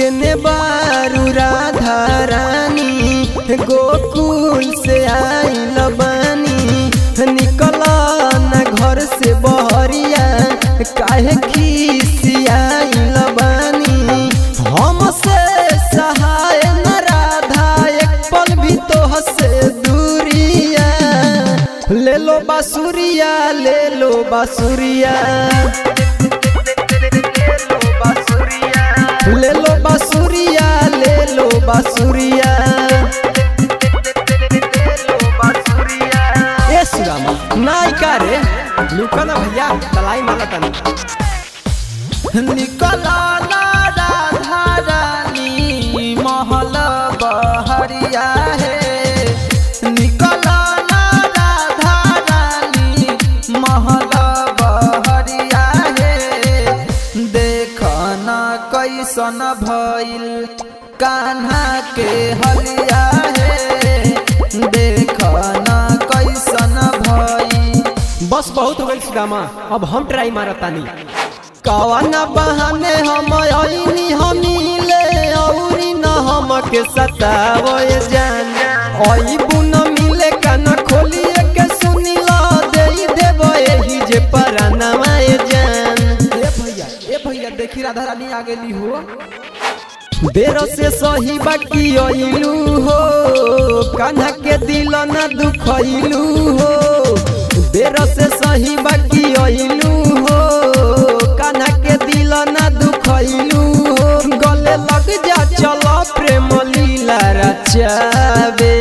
केने बारू राधा रानी गोकुल से आइल बानी निकल न घर से बहरिया काहे खिसियाइल बानी हमसे सहाय न राधा एक पल भी तो हसे दूरिया ले लो बासुरिया ले लो बासुरिया ले लो बासुरिया ले लो बासुरिया ए सुदामा नाई का रे लुका ना भैया तलाई माला तनी निकला ना राधा रानी महल बहरिया है निकला ना राधा रानी महल बहरिया है देख न कैसन भइल कान्हा के हलिया है देख न कैसन भइल बस बहुत हो गई सुदामा अब हम ट्राई मारतानी कवाना बहाने हम आईनी हमीले औरी न हमके सतावे जान ओई बुन मिले कान खोलिए के सुनिला देई देबो एही जे परानवा ए जान ए भैया ए भैया देखी राधा रानी आ गेली हो बेर से सही बाकी अइलू हो कान्हा के दिल न दुखइलू हो बेर से सही बाकी अइलू हो कान्हा के दिल न दुखइलू हो गले लग जा चलो प्रेम लीला रचावे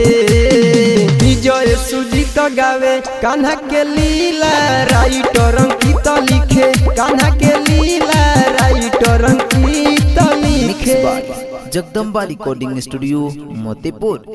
विजय सुजीत गावे कान्हा के लीला राइटर अंकित लिखे कान्हा के लीला राइटर अंकित लिखे जगदम्बा रिकॉर्डिंग स्टूडियो मोतीपुर